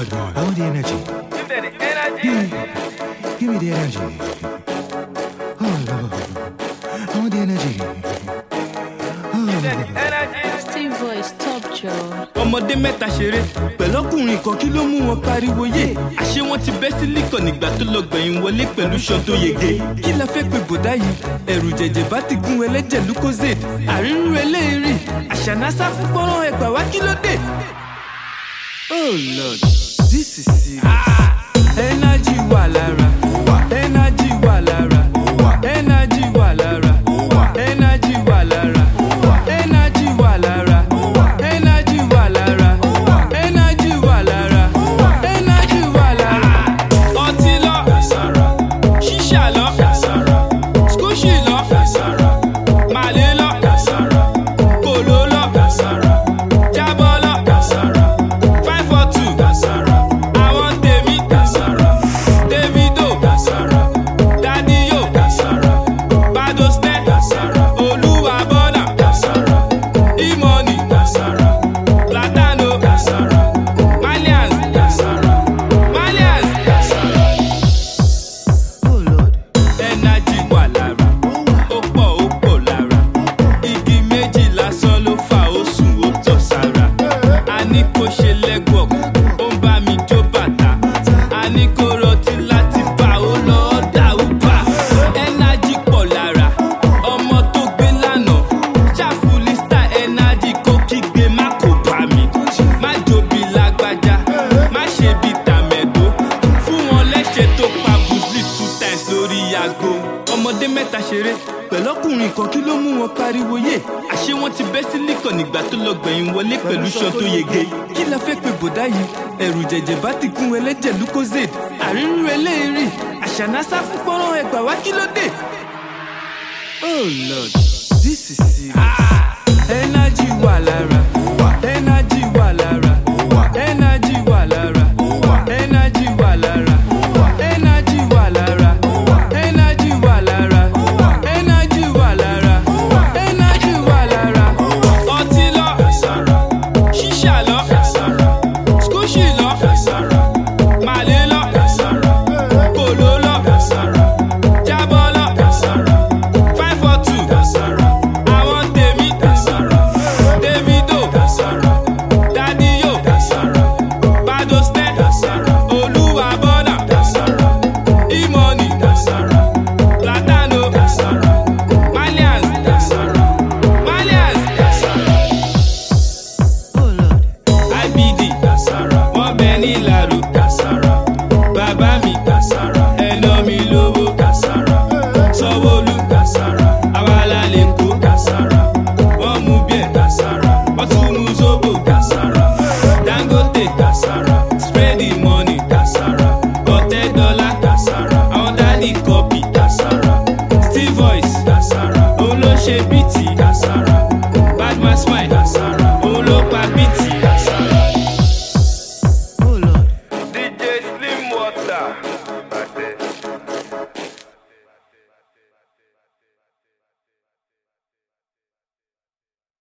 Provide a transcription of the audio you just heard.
Lord, I want the energy. Give them the energy. Give me the energy. Oh Lord, I want the energy. Give them the energy. Steve Voice Top Joe. ọmọdé mẹ́ta ṣeré pẹ̀lọ́kùnrin kan kí ló mú wọn pariwo yé àṣé wọn ti bẹ́ sílíkọ̀ nígbà tó lọ gbẹ̀yìn wọlé pẹ̀lú ṣan tó yege kí la fẹ́ pe bòdá yìí ẹ̀rù jẹ̀jẹ̀ bá ti gún ẹlẹ́jẹ̀ lucozade àrírú eléyìí àṣànásá fún pọ́nrán ẹgbàá wá kí ló dé. oh lord this is serious energy wà lára energy wà lára energy wà lára energy wà lára energy wà lára energy wà lára energy wà lára energy wà lára. ọtí lọ ṣíṣà lọ skúṣì lọ màlẹ́ lọ kòló lọ jábọ́ lọ five four two àwọn tèmi davido dadiyo badosne olúwàbọ̀nà imoni platano malians malians Oh Lord, energy wà lára ó pọ̀ ó pọ̀ lára igi méjì lásán ló fà ó sùn ó tọ̀ sára a ní kó ṣe legwork ó ń bá mi jó bàtà a ní kó rọtí láti bá ó lọ dà ó bà energy pọ̀ lára ọmọ tó gbé lánàá ṣàfùlísítà energy kó kígbe má kó bá mi má jobi lágbájá má ṣe bí tàmẹ̀dó fún wọn lẹ́sẹ̀ tó pa bùsùlì two times lórí aago ọmọdé mẹ́ta ṣeré pẹ̀lọ́kùnrin kan kí ló mú wọn pariwo yé àṣé wọn ti bẹ́ sílíkọ̀ nígbà tó lọ gbẹ̀yìn wọlé pẹ̀lú ṣan tó yege kí la fẹ́ pe bòdá yìí ẹ̀rù jẹ̀jẹ̀ bá ti gún ẹlẹ́jẹ̀ lucozade àrírú eléyìí àṣànásá fún pọ́nrán ẹgbàá wá kí ló dé. oh lord this is serious energy wà lára energy wà lára energy wà lára energy wà lára energy wà lára energy wà lára energy wà lára energy wà lára ọtí lọ ṣíṣà lọ skúṣì lọ màlẹ́ lọ kòló lọ jábọ́ lọ five four two àwọn tèmi davido dadiyo badosne olúwàbọ̀nà imoni platano malians malians oh Lord, ibd